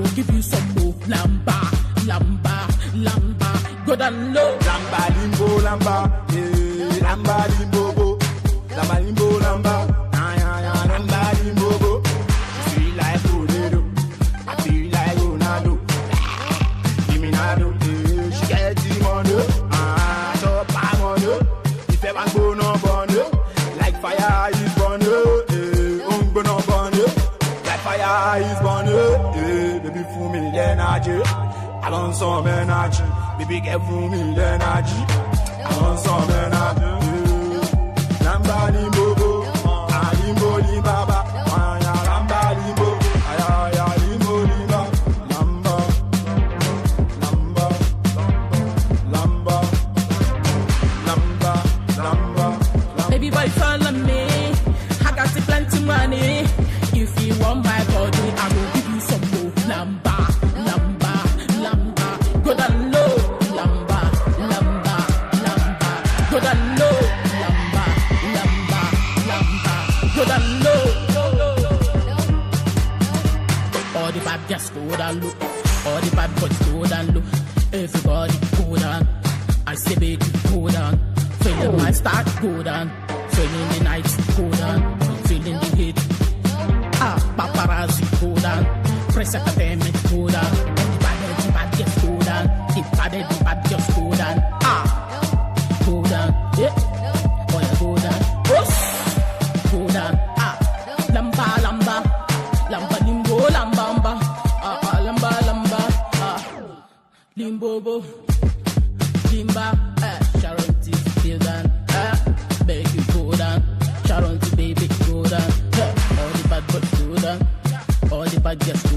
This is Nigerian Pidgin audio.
go give you some more. Lamba, lamba, lamba. Go down low. Lamba limbo lamba, eh, lamba limbo bo, lamba limbo lamba, ah, yeah, yeah, lamba limbo bo. I feel like Ronaldo, I feel like Ronaldo. Give me Nado, eh, she get the money, ah, top my money. If ever go no bunny, like fire is burning, eh, um go no bunny. Like fire is burning, eh, baby fool me the energy. I want some energy, baby get fool me the energy. I want some energy. eh. Lamba limbo bo, ah limbo limbaba, ah ya lamba limbo, ah ya ya limbo limba, lamba, lamba, lamba, lamba, lamba, lamba. Baby boy, follow me. I got the plenty money. If you want my body, I will give you some more. Lamba, lamba, lamba. Go down low. Lamba, lamba, lamba. Go down low. Lamba, lamba, lamba. Go down low. All the bad just go down low. All the bad boys go down low. Everybody go down. I say baby go down. Feeling my start go down. Feeling the nights go down. Feeling the heat. Ah, paparazzi go down. Press entertainment go down. The bad, the bad just go down. The bad, the bad just go down. Ah, go down. Yeah. Oh yeah, go down. Oh, go down. Ah, lamba, lamba, lamba, limbo, lambamba. Ah, ah, lamba, lamba. Ah, limbo, bo. Limba, eh, Sharon T, feel down, eh, beg you go down, Sharon T, baby, go down, eh, all the bad boys go down, all the bad girls